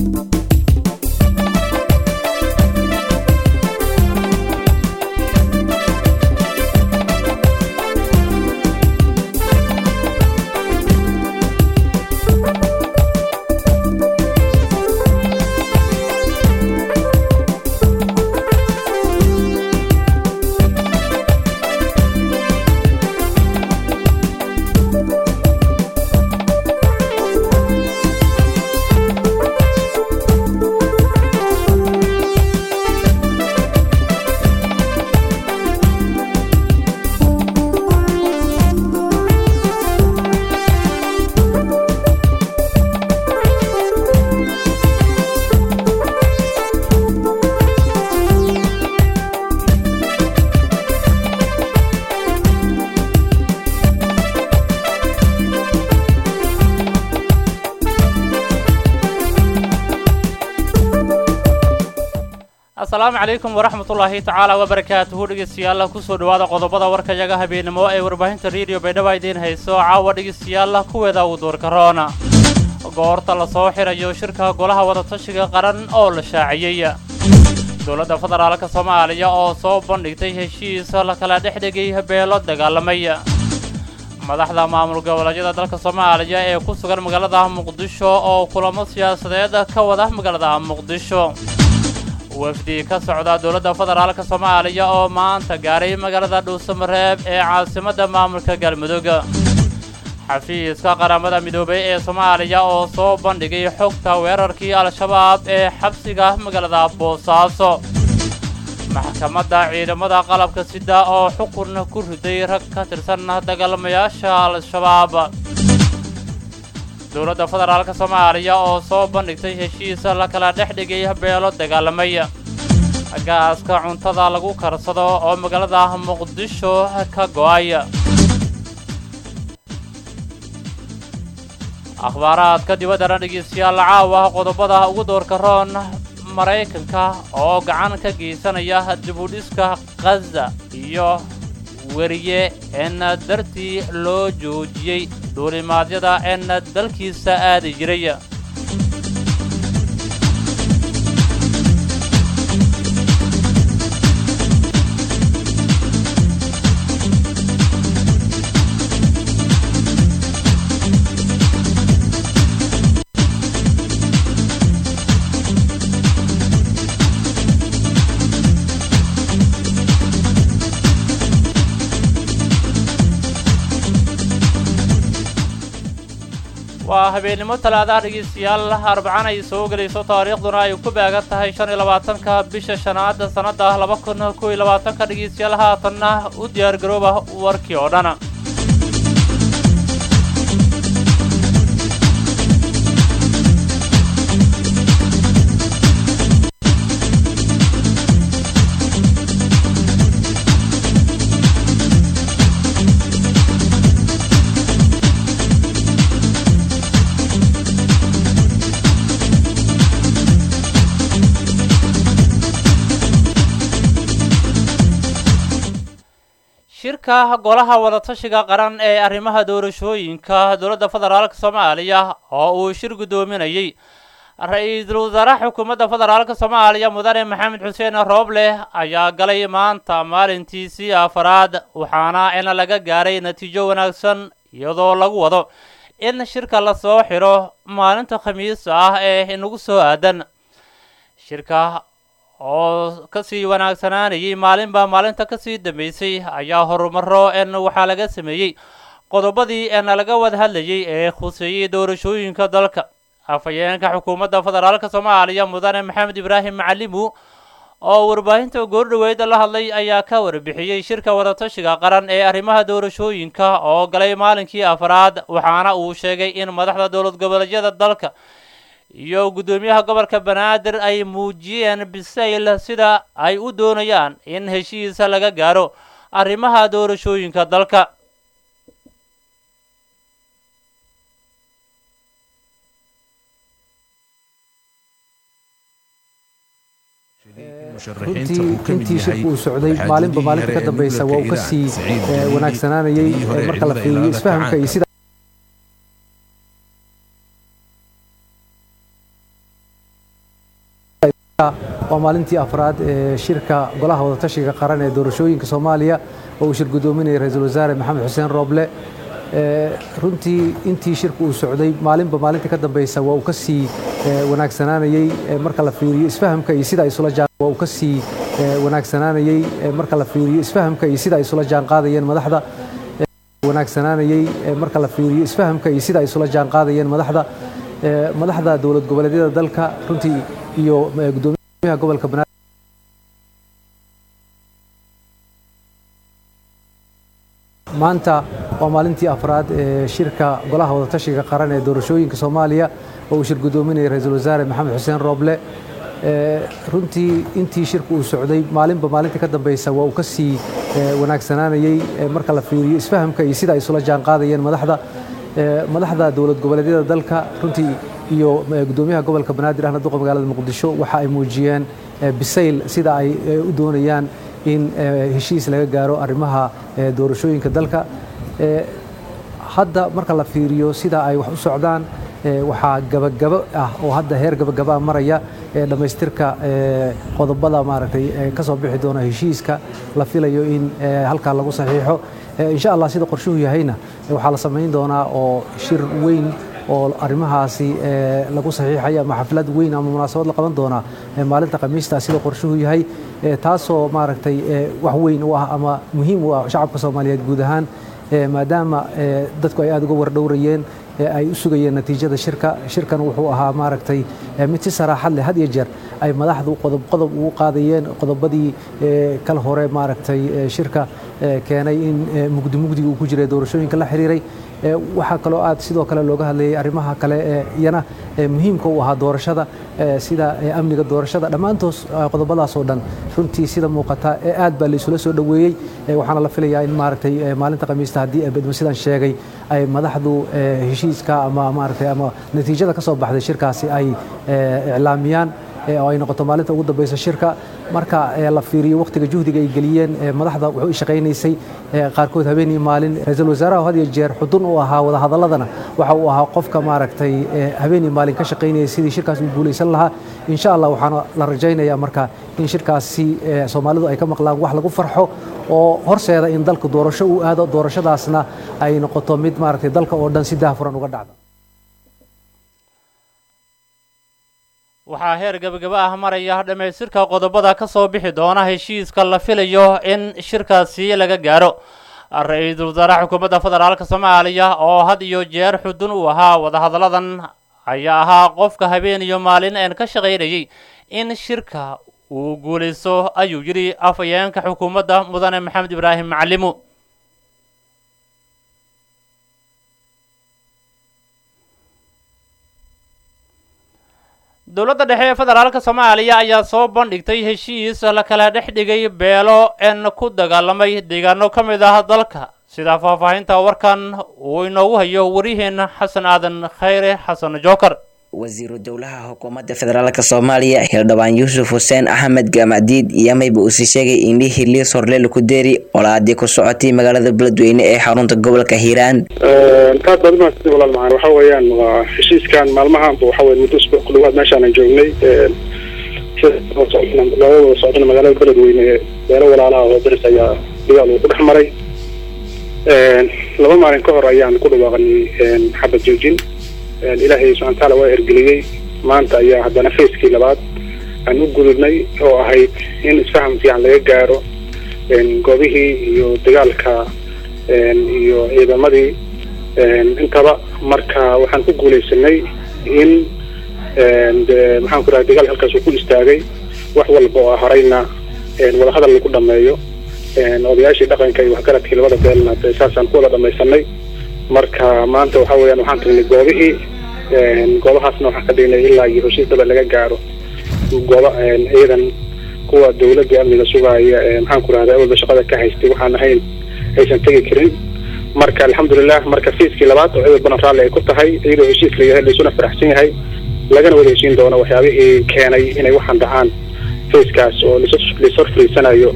asalaamu calaykum waraxmatullaahi tacaala wabarakaatuhu dhegeystayaal kusoo dhowaada qodobada warkayaga habeenimo ee warbaahinta rediyo baydhaba idiin hayso caawa dhegeystayaal kuweeda uu duurka roona goorta la soo xirayo shirka golaha wadatashiga qaran oo la shaaciyey dowladda federaalka soomaaliya oo soo bandhigtay heshiis la kala dhex dhegay beelo dagaalamay madaxda maamul goboleedyada dalka soomaaliya ee ku sugan magaalada muqdisho oo kulamo siyaasadeed ka wada magaalada muqdisho wafdi ka socda dowladda federaalka soomaaliya oo maanta gaaray magaalada dhuusamareeb ee caasimadda maamulka galmudug xafiiska qaramada midoobay ee soomaaliya oo soo bandhigay xogta weerarkii al-shabaab ee xabsiga magaalada boosaaso maxkamadda ciidamada qalabka sida oo xukun ku riday rag ka tirsan dagaalamayaasha al-shabaab dowladda federaalka soomaaliya oo soo bandhigtay heshiis la kala dhex dhigay beelo dagaalamay gaaska cuntada lagu karsado oo magaalada muqdisho ka go'ay akhbaaraadka dibaddana dhegeystayaal caawa qodobada ugu doorka roon maraykanka oo gacan ka geysanaya dibudhiska khaza iyo weriye en dartii loo joojiyey duulimaadyada en dalkiisa aadi jiray waa habeennimo talaadaha dhegeystayaal arbacana ay soo gelayso taariikhduna ay ku beegan tahay shan iyo labaatanka bisha shanaad sannadda laba kun kow iyo labaatanka dhegeystayaal haatanna u diyaar garooba warkii oo dhan shirka golaha wadatashiga qaran ee arrimaha doorashooyinka dowladda federaalka soomaaliya oo uu shir guddoominayey ra-iisul wasaaraha xukuumadda federaalka soomaaliya mudane maxamed xuseen rooble ayaa galay maanta maalintiisii afaraad waxaana in laga gaaray natiijo wanaagsan iyadoo lagu wado in shirka lasoo xiro maalinta khamiista ah ee inagu soo aadan shirka oo kasii wanaagsanaanayay maalinba maalinta kasii dambeysay ayaa horumaro en waxaa laga sameeyey qodobadii en laga wada hadlayay ee khuseeyey doorashooyinka dalka afhayeenka xukuumadda federaalka soomaaliya mudane maxamed ibraahim macalimu oo warbaahinta goordhoweeda la hadlay ayaa ka warbixiyey shirka wadatashiga qaran ee arrimaha doorashooyinka oo galay maalinkii afraad waxaana uu sheegay in madaxda dowlad goboleedyada dalka iyo guddoomiyaha gobolka banaadir ay muujiyeen bisayl sida ay u doonayaan in heshiisa laga gaaro arrimaha doorashooyinka dalka runtii intii shirku uu socday maalinba maalinta ka dambeysa waa uu kasii wanaagsanaanayey marka la fiiriyo isfahamka iyo sida waa maalintii afraad ee shirka golaha wadatashiga qaran ee doorashooyinka soomaaliya oo uu shir gudoominaya ra-iisul wasaare maxamed xuseen rooble runtii intii shirka uu socday maalinba maalinta ka dambeysa waa uu ka sii wanaagsanaanayey marka la fiiriyo isfahamka iyo sida ay isula jaan waa uu ka sii wanaagsanaanayey marka la fiiriyo isfahamka iyo sida ay isula jaan qaadayeen madaxda wanaagsanaanayey marka la fiiriyo isfahamka iyo sida ay isula jaan qaadayeen madaxda madaxda dowlad goboleedyada dalka runtii iyo gudoomiyaha gobolka banaadir maanta waa maalintii afraad ee shirka golaha wadatashiga qaran ee doorashooyinka soomaaliya oo uu shir gudoominaya ra-iisul wasaare maxamed xuseen rooble runtii intii shirka uu socday maalinba maalinta ka dambeysa waa uu ka sii wanaagsanaanayey marka la fiiriyo isfahamka iyo sida ay isula jaan qaadayeen madaxda madaxda dowlad goboleedyada dalka runtii iyo gudoomiyaha gobolka banaadir ahna duqa magaalada muqdisho waxa ay muujiyeen bisayl sida ay u doonayaan in heshiis laga gaaro arrimaha doorashooyinka dalka hadda marka la fiiriyo sida ay wax u socdaan waxaa gabagabo ah oo hadda heer gabagabaa maraya dhammaystirka qodobada maaragtay ka soo bixi doona heshiiska la filayo in halkaa lagu saxiixo insha allah sida qorshuhu yahayna waxaa la samayn doonaa oo shir weyn oo arrimahaasi lagu saxiixaya ama xaflad weyn ama munaasabad la qaban doonaa maalinta khamiista sida qorshuhu yahay taasoo maaragtay wax weyn u ah ama muhiim u ah shacabka soomaaliyeed guud ahaan maadaama dadku ay aada uga wardhowrayeen ay u sugayeen natiijada shirka shirkan wuxuu ahaa maaragtay mid si saraaxad leh had iyo jeer ay madaxdu qodob qodob ugu qaadayeen qodobadii kal hore maaragtay shirka keenay in mugdi mugdiga uu ku jiray doorashooyinka la xiriiray waxaa kaloo aad sidoo kale looga hadlayay arrimaha kale ee iyana muhiimka u ahaa doorashada sida amniga doorashada dhammaantoos qodobadaas oo dhan runtii sida muuqata aad baa la isula soo dhoweeyey waxaana la filayaa in maaragtay maalinta khamiista haddii bedmo sidaan sheegay ay madaxdu heshiiska ama maaragtay ama natiijada ka soo baxday shirkaasi ay iclaamiyaan oo ay noqoto maalinta ugu dambeysa shirka marka la fiiriyo wakhtiga juhdiga ay geliyeen madaxda wuxuu i shaqaynaysay qaarkood habeenii maalin ra-iisul wasaaraha had iyo jeer xudun u ahaa wadahadaladana waxa uu ahaa qofka maaragtay habeenii maalin ka shaqaynayay sidii shirkaas u guulaysan lahaa insha allah waxaana la rajaynayaa marka in shirkaasi soomaalidu ay ka maqlaan wax lagu farxo oo horseeda in dalku doorasho uu aado doorashadaasna ay noqoto mid maaragtay dalka oo dhan si daahfuran uga dhacda waxaa heer gabagaba ah maraya dhammaystirka qodobada ka soo bixi doona heshiiska la filayo in shirkaasi laga gaaro ra-iisul wasaaraha xukuumadda federaalka soomaaliya oo had iyo jeer xudun uu ahaa wadahadalladan ayaa ahaa qofka habeen iyo maalin een ka shaqaynayay in shirka uu guulaysto ayuu yidhi afhayeenka xukuumadda mudane maxamed ibraahim macalimu dowladda dhexe ee federaalka soomaaliya ayaa soo bandhigtay heshiis la kala dhex dhigay beelo een ku dagaalamay deegaano ka mid ah dalka sida faahfaahinta warkan uu inoogu hayo waryaheena xasan aadan khayre xasan jookar wasiiru dowlaha xukuumadda federaalk soomaaliya xildhibaan yuusuf xuseen axmed gamacdiid yamayba uusii sheegay in liis horleel ku deeri olaadii ku socotay magaalada beledweyne ee xarunta gobolka hiiraan taas baad umahadsantay walaal macaan waxa weeyaan waa heshiiskan maalmahaanba waxa weye muddo usbuuc ku dhawaad meeshaanan joognay looga wada socdana magaalada beledweyne beelo walaalaha oo daris ayaa dagaal uu ku dhex maray laba maalin ka hor ayaan ku dhawaaqnay xabad joojin ilaahay subxana wataala waa ergeliyey maanta ayaa haddana facekii labaad aan u gudubnay oo ahayd in isfaham fiican laga gaaro goobihii iyo dagaalka iyo ciidamadii intaba marka waxaan ku guulaysanay in maxaan ku rahay dagaal halkaas uu ku istaagay wax walba oo horeyna wadahadal lagu dhameeyo odayaashii dhaqanka iyo waxgaradkii labada beelna de saasaan ku wada dhamaysanay marka maanta waxa weeyaan waxaan tagnay goobihii goobahaasna waxaan ka dhignay ilaa iyo heshiisdaba laga gaaro gooba ciidan kuwa dawladda amniga sugaaya maxaan ku rahda awalba shaqada ka haystay waxaan ahayn aysan tegi karin marka alxamdulilah marka fiiskii labaad oo ciidan badan raalli ay ku tahay iyadoo heshiis la yahay laysuna faraxsan yahay lagana wada heshiin doono waxyaabihii keenay inay waxaan dhacaan fiiskaas oo lashor fariisanayo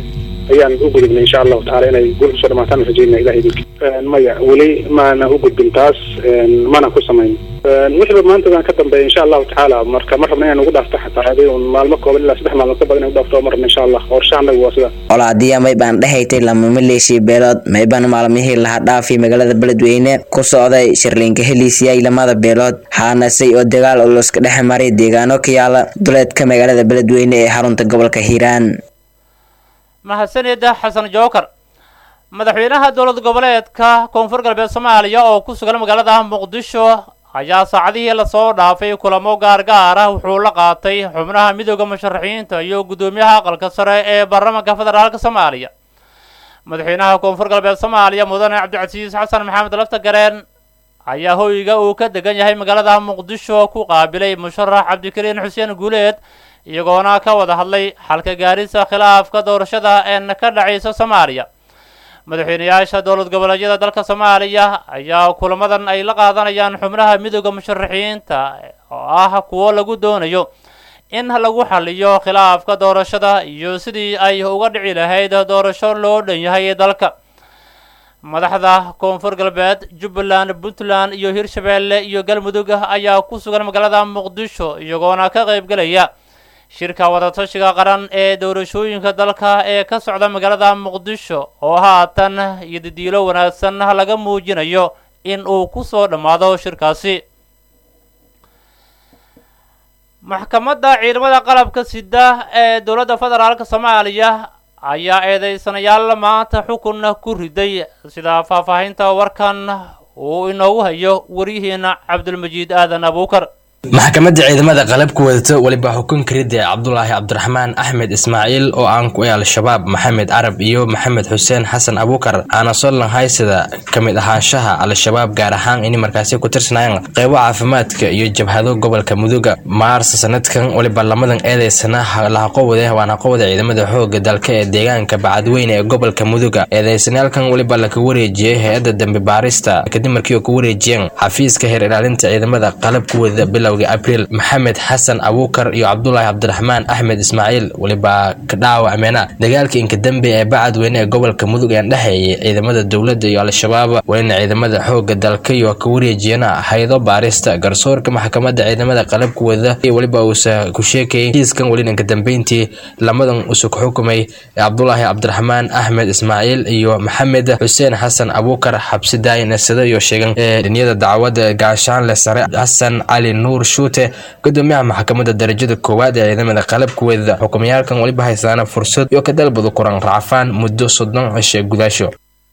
ayaan u gudubnay insha allahu tacala inay guul kusoo dhamaataan rajayna ilahay idinki maya weli maana u gudbin taas mana ku samayn wixiiba maantadan ka dambeeya insha allahu tacaala marka ma rabna inaan ugu dhaafto xataa adi un maalmo kooban ilaa saddex maalmood ka badan inaan udhaafto ma rabna insha allah qorshaha anagu waa sida olaadiya maybaan dhehaytay lama maleeshii beelood maybaan maalmihii laha dhaafay magaalada beledweyne ku socday shirliinka heliisiyay lamada beelood haanasay oo dagaal oloska dhex maray deegaano ka yaala duleedka magaalada beledweyne ee xarunta gobolka hiiraan mahadsanida xasan jookar madaxweynaha dowlad goboleedka koonfur galbeed soomaaliya oo ku sugan magaalada muqdisho ayaa saacadihii lasoo dhaafay kulamo gaargaar ah wuxuu la qaatay xubnaha midooda musharaxiinta iyo guddoomiyaha aqalka sare ee baarlamaanka federaalka soomaaliya madaxweynaha koonfur galbeed soomaaliya mudane cabdicasiis xasan maxamed lafta gareen ayaa hoyga uu ka degan yahay magaalada muqdisho ku qaabilay musharax cabdikariin xuseen guuleed iyagoona ka wada hadlay xalka gaarisa khilaafka doorashada een ka dhacaysa soomaaliya madaxweynayaasha dowlad goboleedyada dalka soomaaliya ayaa kulamadan ay la qaadanayaan xubnaha midooda musharaxiinta oo ah kuwo lagu doonayo in lagu xaliyo khilaafka doorashada iyo sidii ay uga dhici lahayd doorasho loo dhan yahay dalka madaxda koonfur galbeed jubbaland puntland iyo hirshabeelle iyo galmudug ayaa ku sugan magaalada muqdisho iyagoona ka qaybgelaya shirka wadatashiga qaran ee doorashooyinka dalka ee ka socda magaalada muqdisho oo haatan iyo didiilo wanaagsan laga muujinayo in uu ku soo dhammaado shirkaasi maxkamadda ciidamada qalabka sida ee dowladda federaalk soomaaliya ayaa eedeysanayaal maanta xukun ku riday sida faahfaahinta warkan uu inoogu hayo waryihiina cabdulmajiid aadan abuukar maxkamadda ciidamada qalabka wadata weliba xukun karidee cabdulaahi cabdiraxmaan axmed ismaaciil oo aan ku al-shabaab maxamed carab iyo maxamed xuseen xasan abuukar aana sollan haysada ka mid ahaanshaha al-shabaab gaar ahaan inay markaasi ku tirsanayaan qeybo caafimaadka iyo jabhado gobolka muduga maarsa sanadkan weliba lamadan eedeysana lahaqowade waan haqowada ciidamada xooga dalka ee deegaanka bacadweyne ee gobolka muduga eedeysanayaalkan weliba laka wareejiyey hay-adda dambi baarista kadib markii oo ku wareejiyeen xafiiska heer ilaalinta ciidamada qalabka wadada bilow abriil maxamed xasan abuukar iyo cabdulaahi cabdiraxmaan axmed ismaaciil weliba ka dhaawacmeena dagaalkii inka dambe ee bacadweyne ee gobolka mudug ee dhexeeyay ciidamada dowladda iyo al-shabaab welina ciidamada xooga dalka iyo ka wareejiyana haydo baarista garsoorka maxkamadda ciidamada qalabka wada weliba uusa ku sheekayay kiiskan welina inka dambeyntii lamadan usa ku xukumay cabdulaahi cabdiraxmaan axmed ismaaciil iyo maxamed xuseen xasan abuukar xabsi daayinasada iyo sheegan ee dhiniyada dacwada gaashaanle sare xasan cali nuur shuute gudoomiyaha maxkamadda darajada koowaad ee ciidamada qalabka weedada xukumayaalkan weliba haysaana fursad iyo ka dalbadu kuran racfaan muddo soddon cishe gudaasho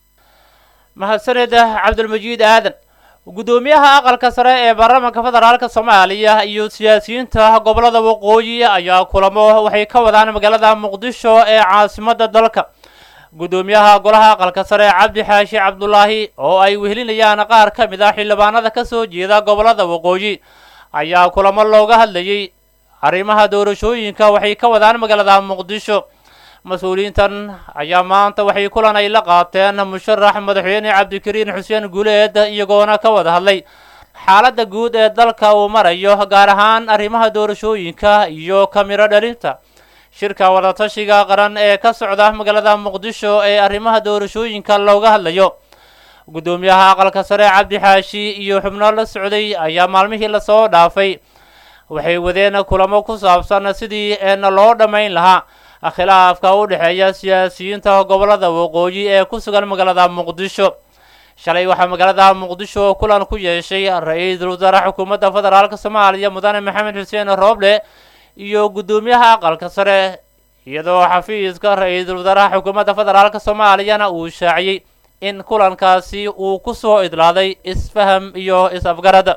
mahadsaneda cabdulmajiid aadan guddoomiyaha aqalka sare ee baarlamaanka federaalka soomaaliya iyo siyaasiyiinta gobolada waqooyi ayaa kulamo waxay ka wadaan magaalada muqdisho ee caasimadda dalka guddoomiyaha golaha aqalka sare cabdi xaashi cabdulaahi oo ay wehelinayaan qaar ka mid ah xildhibaanada ka soo jeeda gobolada waqooyi ayaa kulamo looga hadlayay arrimaha doorashooyinka waxay ka wadaan magaalada muqdisho mas-uuliyiintan ayaa maanta waxay kulan ay la qaateen musharax madaxweyne cabdikariin xuseen guuleed iyagoona ka wada hadlay xaaladda guud ee dalka uu marayo gaar ahaan arrimaha doorashooyinka iyo kamiro dhalinta shirka wadatashiga qaran ee ka socda magaalada muqdisho ee arrimaha doorashooyinka looga hadlayo guddoomiyaha aqalka sare cabdi xaashi iyo xubno la socday ayaa maalmihii lasoo dhaafay waxay wadeen kulamo ku saabsan sidii eena loo dhammayn lahaa khilaafka u dhexeeya siyaasiyiinta gobolada waqooyi ee ku sugan magaalada muqdisho shalay waxaa magaalada muqdisho kulan ku yeeshay ra-iisul wasaare xukuumadda federaalk soomaaliya mudane maxamed xuseen rooble iyo guddoomiyaha aqalka sare iyadoo xafiiska ra-iisul wasaaraha xukuumadda federaalk soomaaliyana uu shaaciyey in kulankaasi uu ku soo idlaaday isfaham iyo is-afgarad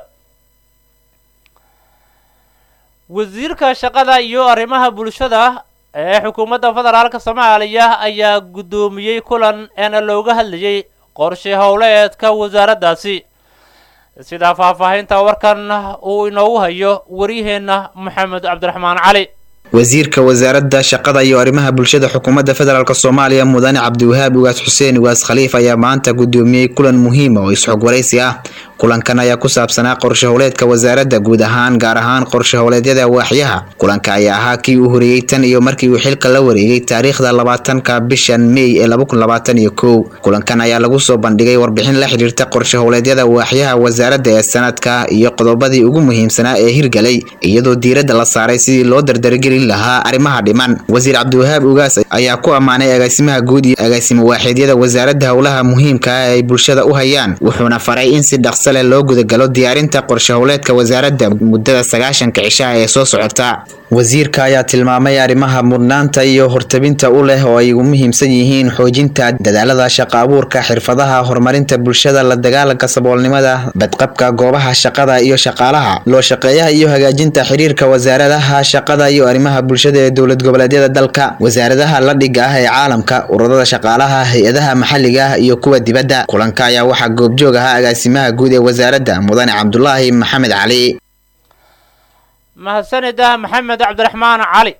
wasiirka shaqada iyo arrimaha bulshada ee xukuumadda federaalk soomaaliya ayaa guddoomiyey kulan eena looga hadlayay qorshe howleedka wasaaraddaasi sida faahfaahinta warkan uu inoogu hayo waryaheenna maxamed cabdiraxmaan cali wasiirka wasaaradda shaqada iyo arrimaha bulshada xukuumadda federaalk soomaaliya mudane cabdiwahaab ugaas xuseen ugaas khaliif ayaa maanta guddoomiyey kulan muhiima oo is-xog waraysi ah kulankan ayaa ku saabsanaa qorshe howleedka wasaaradda guud ahaan gaar ahaan qorshe howleedyada waaxyaha kulanka ayaa ahaa kii uu horeeyey tan iyo markii uu xilka la wareegay taariikhda labaatanka bishan mey ee laba kun labaatan iyo kow kulankan ayaa lagu soo bandhigay warbixin la xidhiirta qorshe howleedyada waaxyaha wasaaradda ee sanadka iyo qodobadii ugu muhiimsanaa ee hirgalay iyadoo diiradda la saaray sidii loo dardargelin lahaa arrimaha dhiman wasiir cabdiwahaab ugaas ayaa ku ammaanay agaasimaha guud iyo agaasimo waaxeedyada wasaaradda howlaha muhiimka ah ay bulshada u hayaan wuxuuna faray in si dhaqso leh loo gudagalo diyaarinta qorshe howleedka wasaaradda muddada sagaashanka cishaha ee soo socota wasiirka ayaa tilmaamay arrimaha mudnaanta iyo hortabinta u leh oo ay ugu muhiimsan yihiin xoojinta dadaalada shaqa abuurka xirfadaha horumarinta bulshada la dagaalanka saboolnimada badqabka goobaha shaqada iyo shaqaalaha loo shaqeeyaha iyo hagaajinta xiriirka wasaaradaha shaqada iyo arrimaha bulshada ee dowlad goboleedyada dalka wasaaradaha la dhiga ah ee caalamka ururada shaqaalaha hay-adaha maxalliga ah iyo kuwa dibadda kulanka ayaa waxaa goobjoog ahaa agaasimaha guud ee wasaaradda mudane cabdulaahi maxamed cali mahadsanida maxamed cabdiraxmaan cali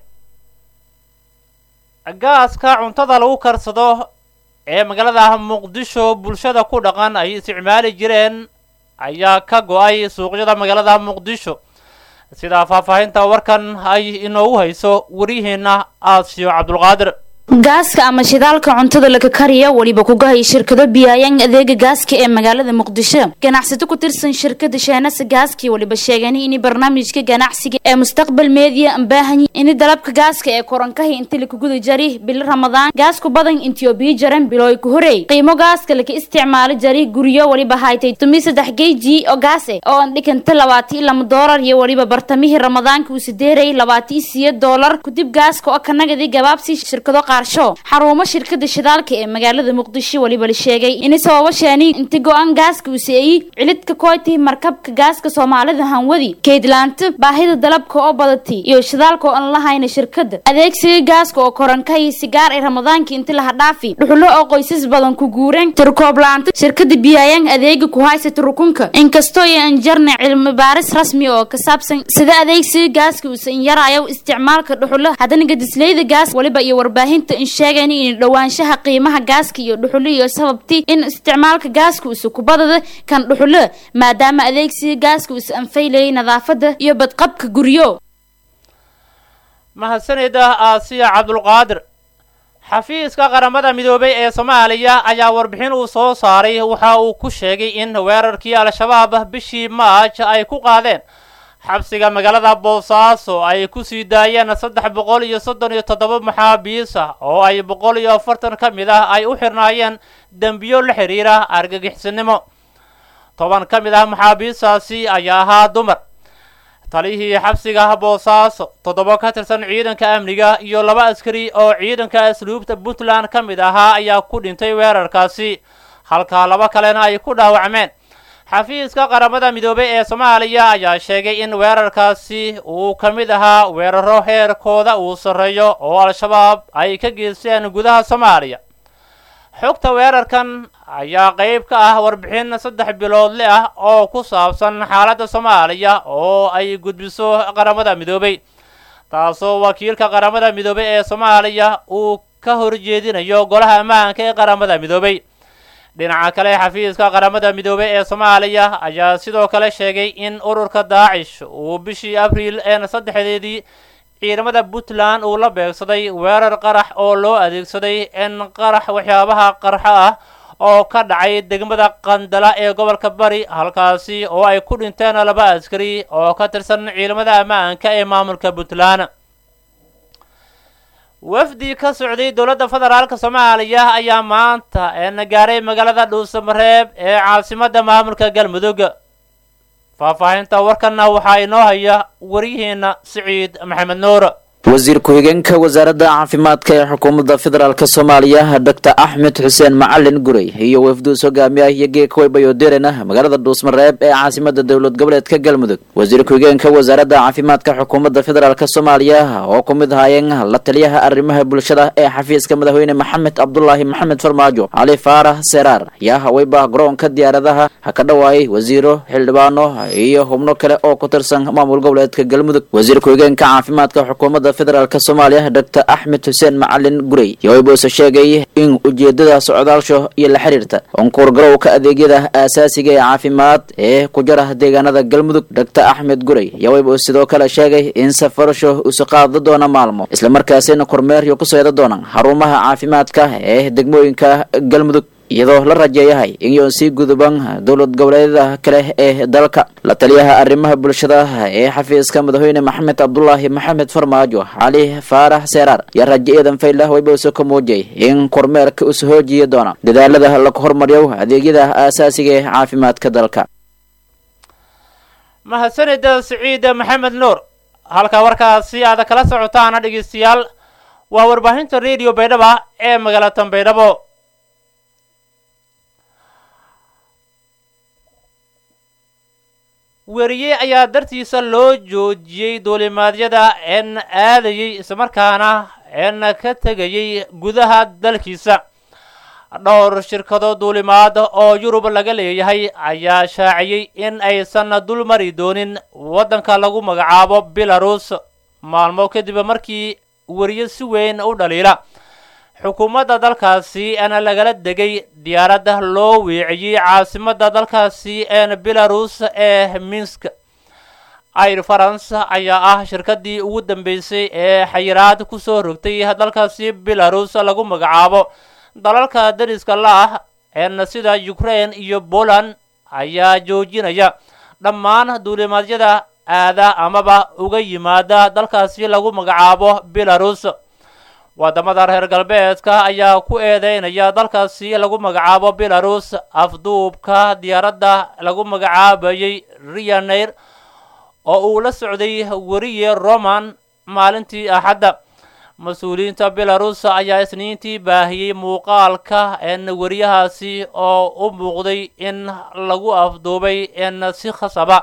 gaaska cuntada lagu karsado ee magaalada muqdisho bulshada ku dhaqan ay isticmaali jireen ayaa ka go-ay suuqyada magaalada muqdisho sidaa faahfaahinta warkan ay inoogu hayso waryaheena aasiyo cabdulqaadir gaaska ama shidaalka cuntada laga kariya weliba kugahaya shirkado biyaayaan adeega gaaska ee magaalada muqdisho ganacsato ku tirsan shirkada sheenasa gaaskii weliba sheegeen in barnaamijka ganacsiga ee mustaqbal media baahan in dalabka gaaska ee korankahi inta lakuguda jari bil ramadaan gaasku badan intiobiya jaran bilooy ku horey qiimo gaaska laka isticmaalo jari guryo weliba haytay tumi saddex geji oo gaas eh oo aan dhikanta labaati lama doolar iyo weliba bartamihii ramadaanka uu sideeray labaati siyo doolar kudib gaaska oo kanagadi gabaabsi shirkado xarumo shirkada shidaalka ee magaalada muqdisho weliba la sheegay in sababo sheeni inta go-aan gaaska uu seeyey cilidka koyti markabka gaaska soomaalida hanwadi kaydlaanta baahida dalabka oo badatay iyo shidaalka oo aan lahayna shirkada adeegsiga gaaska oo korankay sigaar ee ramadaanka inta laha dhaafi dhuxulo oo qoysas badan ku guureen tirkooblaanta shirkada biyaayaan adeega ku haysata rukunka inkastoo aan jarna cilmi baaris rasmi oo ka saabsan sida adeegsiga gaaska uusan yaraayo isticmaalka dhuxulo haddana gadisleyda gaas weliba iyo warbaahinta in sheegayn in dhowaanshaha qiimaha gaaska iyo dhuxulo iyo sababti in isticmaalka gaaska uusa kubadada kan dhuxulo maadaama adeegsiga gaaska uusa anfaylayay nadaafada iyo badqabka guryo mahadsanida aasiya cabdulqaadir xafiiska qaramada midoobay ee soomaaliya ayaa warbixin uu soo saaray waxa uu ku sheegay in weerarkii al-shabaab bishii maaj ay ku qaadeen xabsiga magaalada boosaaso ay ku sii daayeen saddex boqol iyo soddon iyo toddoba maxaabiis ah oo ay boqol iyo afartan ka mid ah ay u xirnaayeen dembiyo la xidhiira argagixisnimo toban ka mid ah maxaabiistaasi ayaa ahaa dumar talihii xabsiga boosaaso toddoba ka tirsan ciidanka amniga iyo laba askari oo ciidanka asluubta puntland ka mid ahaa ayaa ku dhintay weerarkaasi halka laba kalena ay ku dhaawacmeen xafiiska qaramada midoobay ee soomaaliya ayaa sheegay in weerarkaasi uu ka mid ahaa weeraro heerkooda uu sarreeyo oo al-shabaab ay ka geysteen gudaha soomaaliya xogta weerarkan ayaa qayb ka ah warbixin saddex biloodle ah oo ku saabsan xaaladda soomaaliya oo ay gudbiso qaramada midoobay taasoo wakiilka qaramada midoobay ee soomaaliya uu ka horjeedinayo golaha ammaanka ee qaramada midoobay dhinaca kale xafiiska qaramada midoobey ee soomaaliya ayaa sidoo kale sheegay in ururka daacish uu bishii abriil een saddexdeedii ciidamada puntland uu la beegsaday weerar qarax oo loo adeegsaday in qarax waxyaabaha qarxo ah oo ka dhacay degmada qandala ee gobolka bari halkaasi oo ay ku dhinteen laba askari oo ka tirsan ciidamada ammaanka ee maamulka puntland wafdi ka socday dowladda federaalk soomaaliya ayaa maanta eena gaaray magaalada dhuusamareeb ee caasimadda maamulka galmudug faahfaahinta warkanna waxaa inoo haya waryaheena siciid maxamed nuur wasiir ku-xigeenka wasaaradda caafimaadka ee xukuumadda federaalk soomaaliya doctor axmed xuseen macalin gurey iyo wafduus hogaamiya iyo geekawaybayodirena magaalada dhuusmareeb ee caasimada dowlad goboleedka galmudug wasiir ku-xigeenka wasaaradda caafimaadka xukuumadda federaalk soomaaliya oo ku mid ahaayeen la taliyaha arrimaha bulshada ee xafiiska madaxweyne maxamed cabdulaahi maxamed farmaajo cali faarax seraar ayaa haweyba garoonka diyaaradaha ha ka dhawaayay wasiiro xildhibaano iyo xubno kale oo ku tirsan maamul goboleedka galmudug wasiir ku-xigeenka caafimaadka xukuumadda federaalk soomaaliya doctor axmed xuseen macalin gurey yoibuuse sheegay in ujeedada socdaalsho iyo la xiriirta onkuurgarowka adeegyada aasaasiga ee caafimaad ee ku jara deegaanada galmudug doctor axmed gurey yoibu sidoo kale sheegay in safarasho usu qaada doona maalmo islamarkaasina kormeeryo ku seeda doonaan xarumaha caafimaadka ee degmooyinka galmudug iyadoo la rajeeyahay inyoon sii guduban dowlad goboleedyada kale ee dalka la taliyaha arrimaha bulshada ee xafiiska madaxweyne maxamed cabdulaahi maxamed farmaajo cali faarax seeraar yaa raje eedan faylah waybause ka muujiyay in kormeerka usu hoojiya doona dadaalada lagu hormariyo adeegyada aasaasiga ee caafimaadka dalka mahadsanida siciid maxamed nuur halka warkaasi aad kala socotaana dhegeystayaal waa warbaahinta radio baydhaba ee magaalatan baydhabo weriye ayaa dartiisa loo joojiyey duulimaadyada een aadayay islamarkaana een ka tegayay gudaha dalkiisa dhowr shirkado duulimaad oo yurub laga leeyahay ayaa shaaciyey in aysan dul mari doonin waddanka lagu magacaabo belarus maalmo kadib markii weriye si weyn u dhaliila xukuumadda dalkaasi eena lagala degay diyaaradda loo weeciyey caasimadda dalkaasi een belarus ee minsk air france ayaa ah shirkaddii ugu dambeysay ee xayiraad ku soo rogtay dalkaasi belarus lagu magacaabo dalalka dariska la ah een sida ukraine iyo poland ayaa joojinaya dhammaan duulimaadyada aada amaba uga yimaada dalkaasi lagu magacaabo belarus wadamada reer galbeedka ayaa ku eedeynaya dalkaasi lagu magacaabo belarus afduubka diyaaradda lagu magacaabayay rianeir oo uu la socday weriye roman maalintii axadda mas-uuliyiinta belarus ayaa isniintii baahiyey muuqaalka een weriyahaasi oo u muuqday in lagu afduubay een si khasaba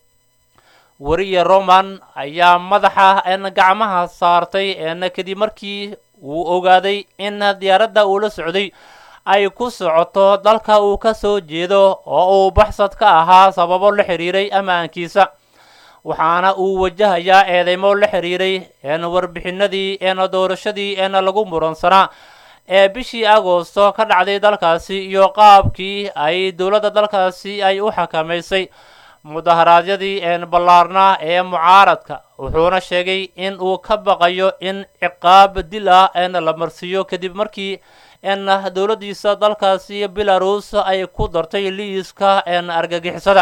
weriye roman ayaa madaxa een gacmaha saartay een kadib markii uu ogaaday in diyaaradda uu la socday ay ku socoto dalka uu ka soo jeedo oo uu baxsad ka ahaa sababo la xiriiray ammaankiisa waxaana uu wajahayaa eedeymo la xiriiray een warbixinadii een doorashadii een lagu muransanaa ee bishii agoosto ka dhacday dalkaasi iyo qaabkii ay dowladda dalkaasi ay u xakamaysay mudaharaadyadii een ballaarnaa ee mucaaradka wuxuuna sheegay in uu ka baqayo in ciqaab dil ah een la marsiiyo kadib markii een dowladdiisa dalkaasi belarus ay ku dartay liiska een argagixisada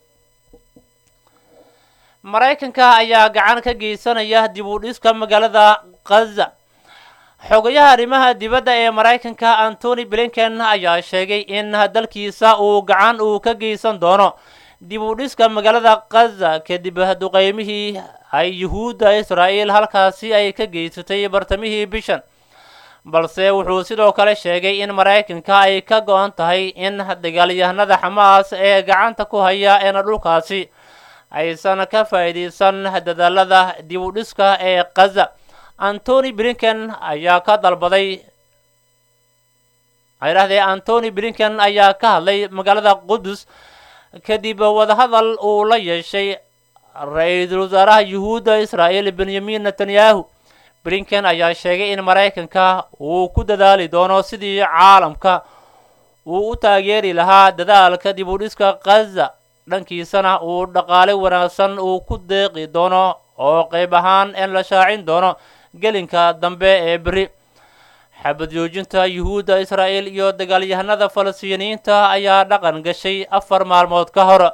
maraykanka ayaa gacan ka geysanaya dib u dhiska magaalada khaza xogayaha arrimaha dibadda ee maraykanka antony blinken ayaa sheegay in dalkiisa uu gacan uu ka geysan doono dib u dhiska magaalada khaza kadib duqeymihii ay yuhuudda israa'iil halkaasi ay ka geysatay bartamihii bishan balse wuxuu sidoo kale sheegay in maraykanka ay ka go-an tahay in dagaalyahanada xamaas ee gacanta ku haya eena dhulkaasi aysan ka faa'iidaysan dadaalada dib u dhiska ee khaza antony blinken ayaa ka dalbaday idhahdee antony blinken ayaa ka hadlay magaalada qudus kadib wadahadal uu la yeeshay ra-iisul wasaaraha yuhuudda israa'iil benyamin netanyahu blinken ayaa sheegay in maraykanka uu ku dadaali doono sidii caalamka uu u taageeri lahaa dadaalka dib u dhiska khaza dhankiisana uu dhaqaale wanaagsan uu ku deeqi doono oo qayb ahaan in la shaacin doono gelinka dambe ee beri xabad joojinta yuhuudda israa'iil iyo dagaalyahanada falastiiniyiinta ayaa dhaqan gashay afar maalmood ka hor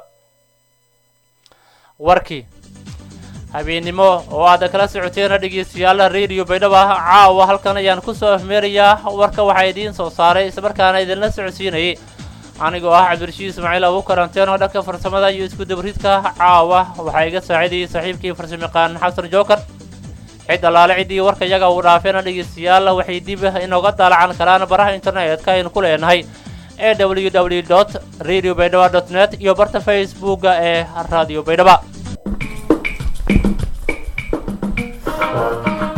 warkii habeennimo oo aad kala socoteen dhegeystayaal radio baydhaba caawa halkan ayaan kusoo afmeerayaa warka waxaa idiin soo saaray islamarkaana idinla socodsiinayay anigoo ah cabdirashiid ismaaciil abu karanteen oo dhanka farsamada iyo isku dabridka caawa waxaa iga saacidayay saaxiibkii farsamayaqaan xasan jookar cid allaale ciddii warka iyaga uu dhaafeena dhegeystayaal waxay dib inooga daalacan karaan baraha internetka aynu ku leenahay ee w w dot radio baydhaba dot net iyo barta facebooka ee radio baydhaba